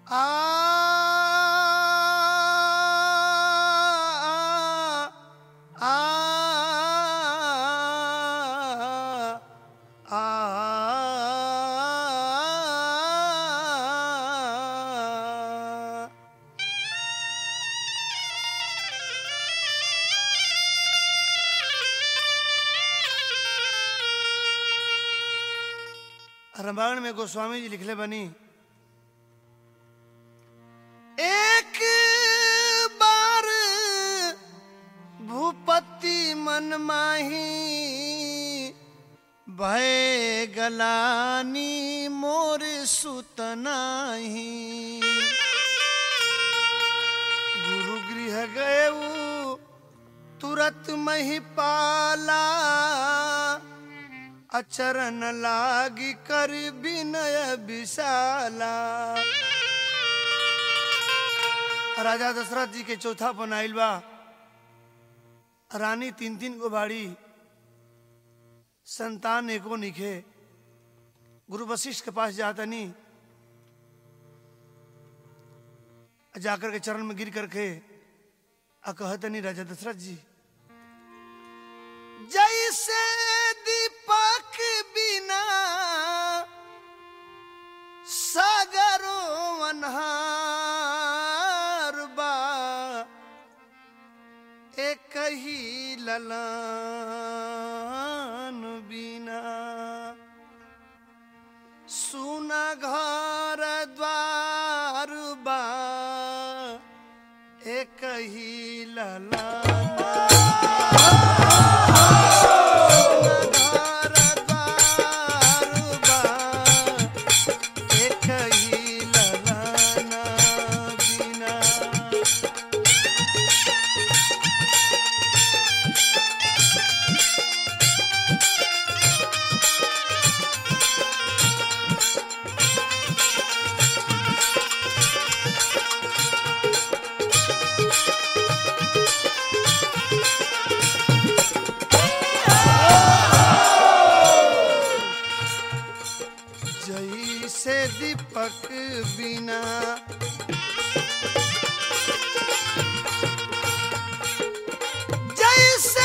रामायण में गोस्वामी जी लिखले बनी एक बार भूपति मन माही भय गलानी मोर सुतनाही गुरु गृह गए तुरत मही पाला अचरन लागी कर विनय विशाला राजा दशरथ जी के चौथा बनाइल बा रानी तीन तीन गो बाड़ी संतान एको निखे गुरु वशिष्ठ के पास जातनी जाकर के चरण में गिर करके आ कहतनी राजा दशरथ जी जैसे दीपक बिना सागरो अनहार बा एक ही ललान बिना सुना घर द्वार बा एक ही बिना जैसे दीपक बिना जैसे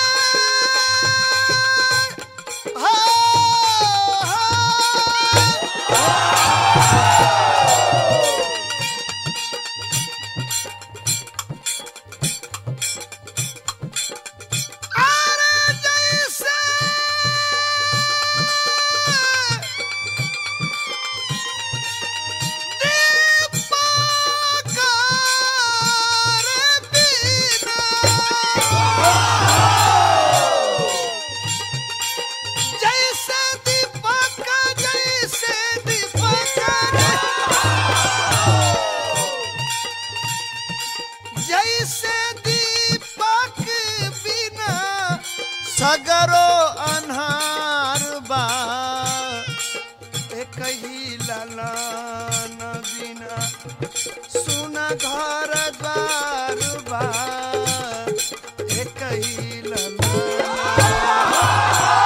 हो, अरे जैसे दीपकार बिना जैसे दीपक जैसे दीपक जैसे दीपक बिना सगरो अन्हार बा एक ही ललान बिना सुन घर द्वार बा एक ही ललान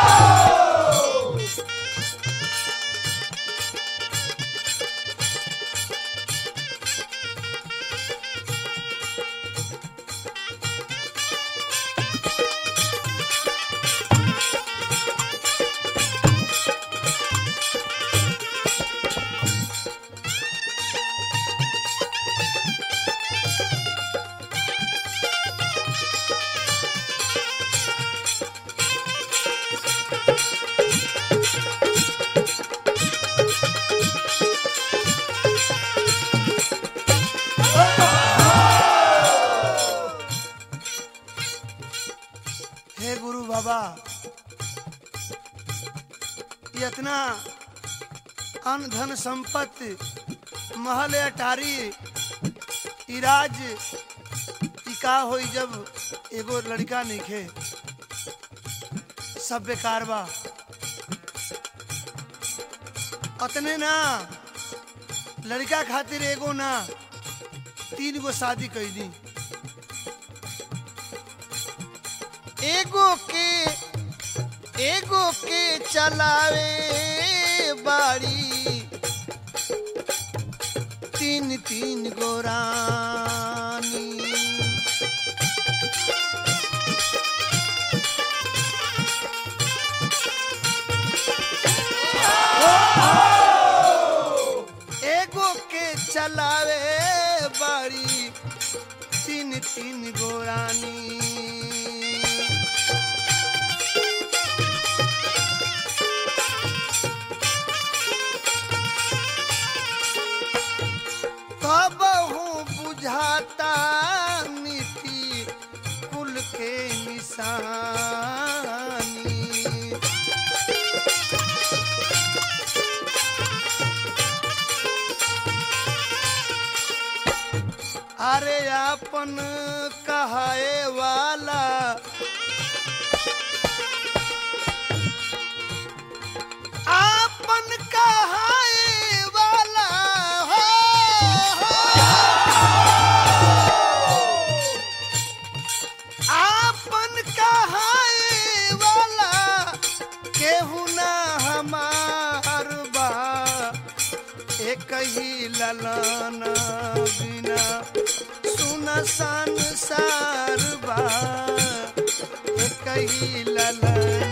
हे गुरु बाबा ये इतना अन धन संपत्ति महल अटारी इराज ई का होई जब एगो लड़का नइखे सब बेकार बा अतने ना लड़का खातिर एगो ना तीन गो शादी कैदी एगो के एगो के चलावे बाड़ी तीन तीन गोरानी एगो के चलावे बाड़ी तीन तीन गोरानी कब हूँ बुझाता मिट्टी कुल के निशानी अरे अपन कहाए वाला आपन कहाए वाला हो, आपन कहाए वाला केहू ना हमार बा एक ही ललन बिना सुन संसार बा एक ही ललन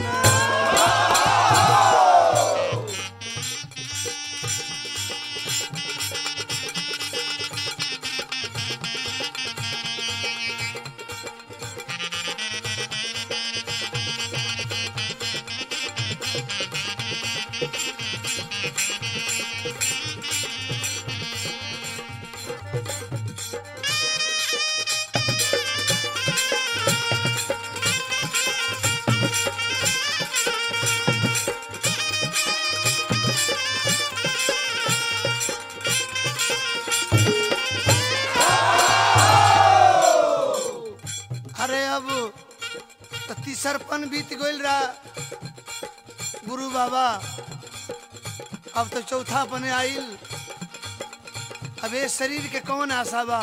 अरे अब तो तीसरपन बीत गइल रहा गुरु बाबा अब तो चौथापन आइल अब ये शरीर के कौन आशा बा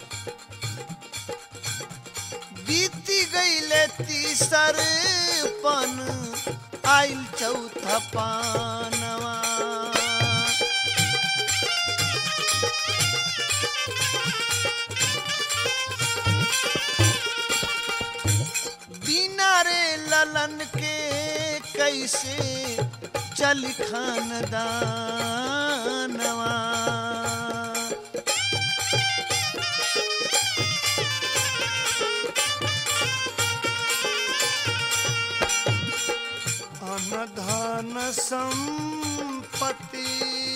बीती गईले तीसरपन आइल चौथा पानवा बिना रे ललन के कैसे चल खानदानवा अनधन संपत्ति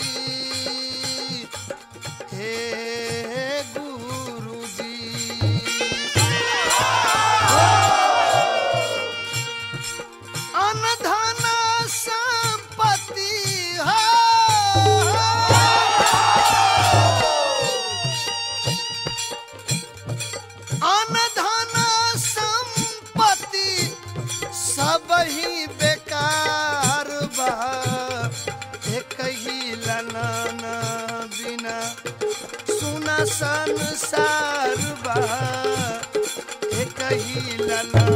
हे गुरुजी अनधन संपत्ति हो अनधन संपत्ति सब ही बेकार बा एक ही ललन बिना सुना संसार बा एक ही ललन